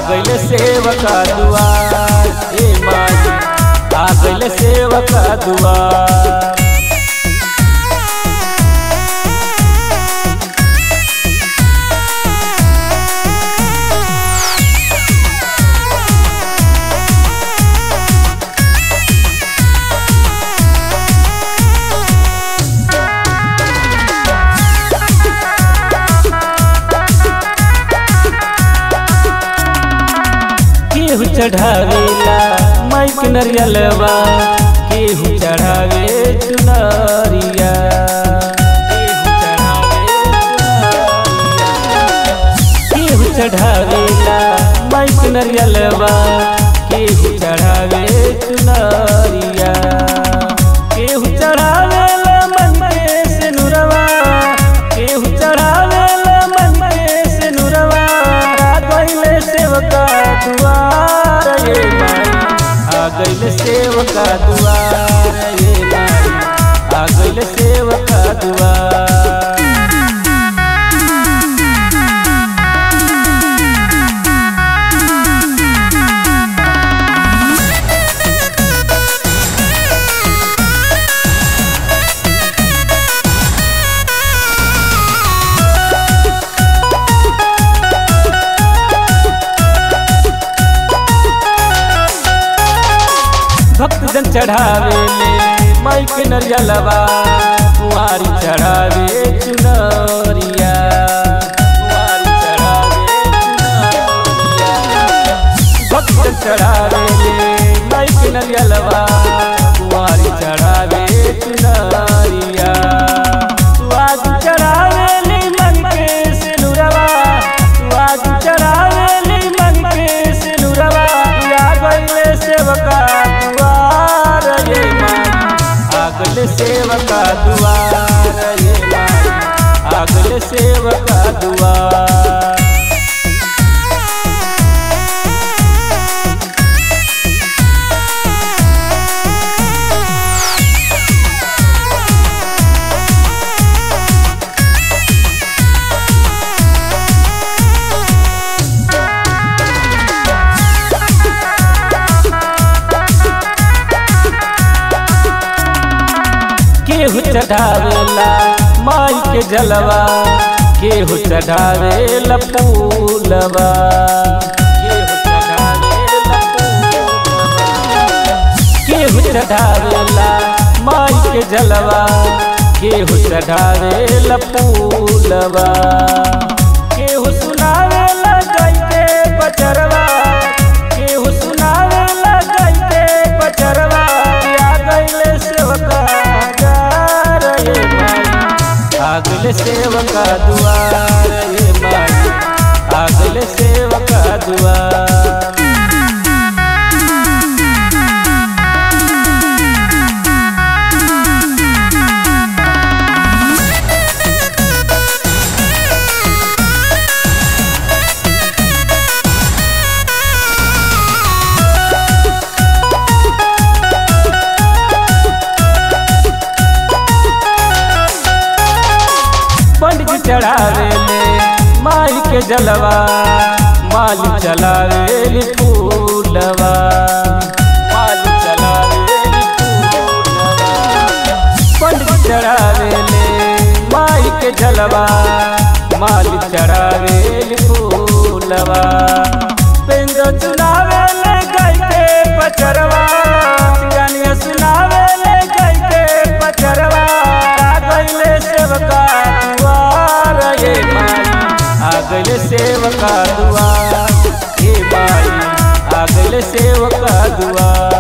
गइल सेवका दुआर ए माई आ गइल सेवका दुआर केहू चढ़ावेला माइक नरियलवा केहू चढ़ावे चुनरिया केहू चढ़ावे चुनरिया। केहू चढ़ावेला माइक नरियलवा केहू चढ़ावे चुनरिया केहू चढ़ावेला मन के सिनुरवा केहू चढ़ावेला मन के सिनुरवा आ गइले सेवका दुआर ये माई आ गइले सेवका दुआर ये माई आ गइले सेवका दुआर भक्त जन चढ़ावे ले माइक नरियलवा कुंवारी चढ़ावे चुनरिया कुंवारी चढ़ावे चुनरिया भक्त जन चढ़ावे ले माइक नरियलवा कुंवारी चढ़ावे चुनरिया सुहाग चढ़ावे ले मन के सिनुरवा सुहाग चढ़ावे ले मन के सिनुरवा या गइले सेवका दुआर ये माई आगले सेवका दुआर ये माई आगले सेवका दुआर केहू चढ़ावेला माई के जलवा केहू चढ़ावेला फूलवा केहू चढ़ावेला फूलवा। केहू चढ़ावेला माई के जलवा केहू चढ़ावेला फूलवा केहू सुनावेला गईते बचरवा केहू सुनावेला गईते बचरवा या गईले सेवका जार ये माई आगले सेवका दुआर ये माई आगले सेवका दुआर पंडित चढ़ावे ले माई के जलवा माल चलावे फूलवा माल चलावे फूलवा पंडित चढ़ावे ले माई के जलवा माल चढ़ावे फूलवा पेंदो चुनावे ले गई के पचरवा गानिया सुनावे ले गई के पचरवा आ गइले सेवका दुआर ये माई आ गइले सेवका दुआर ये माई आ गइले सेवका दुआर